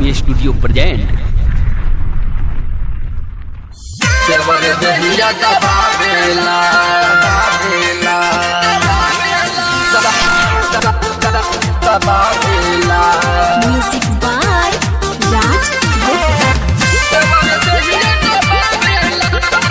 Recording studio present देवर दहिया दबावेला दबावेला दबावेला Music by Raj Gupta. देवर दहिया दबावेला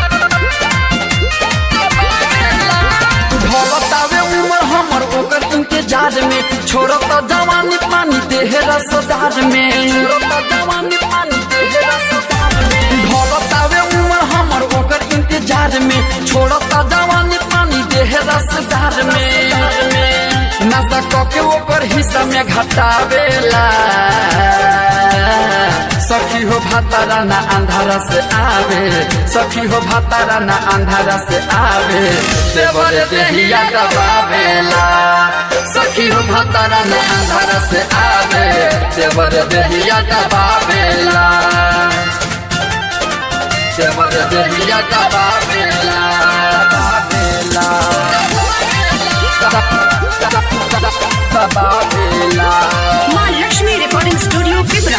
ढोलतावे उमर हमर ओकर इंतजार में छोड़त जवानी पानी देह रसदार में छोड़त जवानी पानी देह रसदार में ढोलतावे उमर हमर ओकर इंतजार में छोड़त जवानी पानी देह रसदार में नशा कके ओकर हिस्सा में घटावेला सखी हो भातारा ना अंधारा से आवे सखी हो भातारा ना अंधारा से आवे देवर देहिया दबावेला सखी हो भातारा ना अंधारा से आवे देवर देहिया दबावेला देवर देहिया दबावेला दबावेला दबावेला माँ लक्ष्मी रिकॉर्डिंग स्टूडियो पिपरा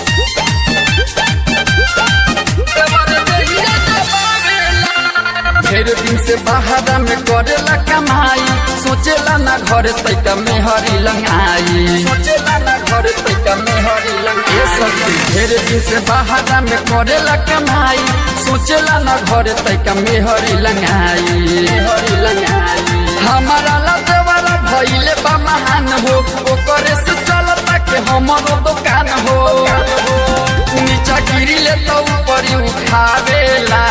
ढेर दिन से बाहर में करेला कमाई सोचेला ना घर तैका में हरी लंगाई सोचेला ना घर तैका में हरी लंगाई सखी ढेर दिन से बाहर में करेला कमाई सोचेला ना घर तैका में हरी लंगाई हरी लंगाई हमारा लदेवाला भइले बा महान हो ओकरे से चलता के हमरो दुकान हो नीचा गिरिले तो ऊपर उठावेला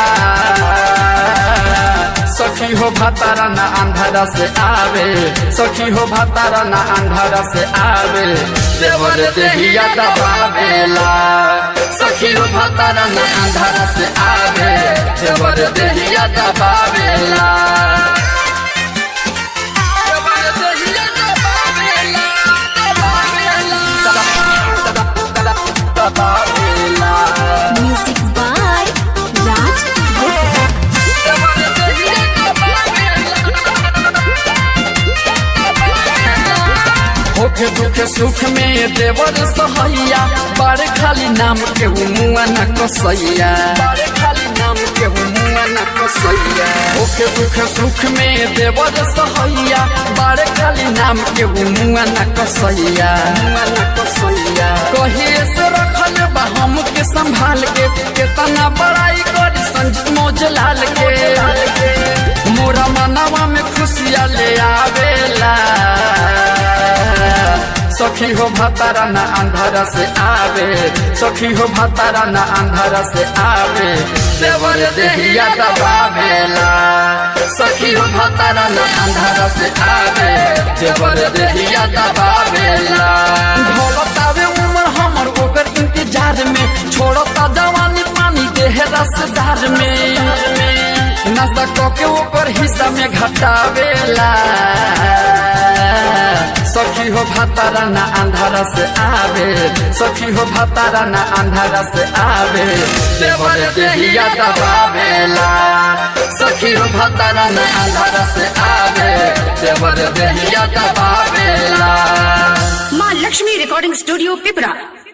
सखी हो भातारा ना अंधारा से आवे सखी हो भातारा ना अंधारा से आवे देवर देहिया दबावेला सखी हो भातारा ना अंधारा से आवे देवर देहिया दबावेला देवर देहिया दबावेला, दबावेला, दबावेला। Music by Raj Gupta. होखे दुखे सुख में देवर सहैया बारे खाली नाम के मुआ न कसैया बारे खाली नाम के मुआ न कसैया होखे दुखे सुख में देवर सहैया बारे खाली नाम के मुआ न कसैया मुआ न कसैया कहिए से रखल बा हम के संभाल के केतना बड़ाई करी संजीत मौजलाल के मोरा मनवा में खुशिया ले आवेला सखी हो भातारा ना अंधारा से आवे सखी हो भातारा ना अंधारा से आवे देवर देहिया दबावेला सखी हो भातारा ना अंधारा से आवे देवर देहिया दबावेला ढोलतावे उमर हमर ओकर इंतजार में छोड़ता जवानी पानी देह रसदार में नशा कके ओकर हिस्सा में घटावेला सखी हो भातारा ना अंधारा से आवे सखी हो भातारा ना अंधारा से आवे देवर देहिया दबावेला सखी हो भातारा ना अंधारा से आवे देवर देहिया दबावेला माँ लक्ष्मी रिकॉर्डिंग स्टूडियो पिपरा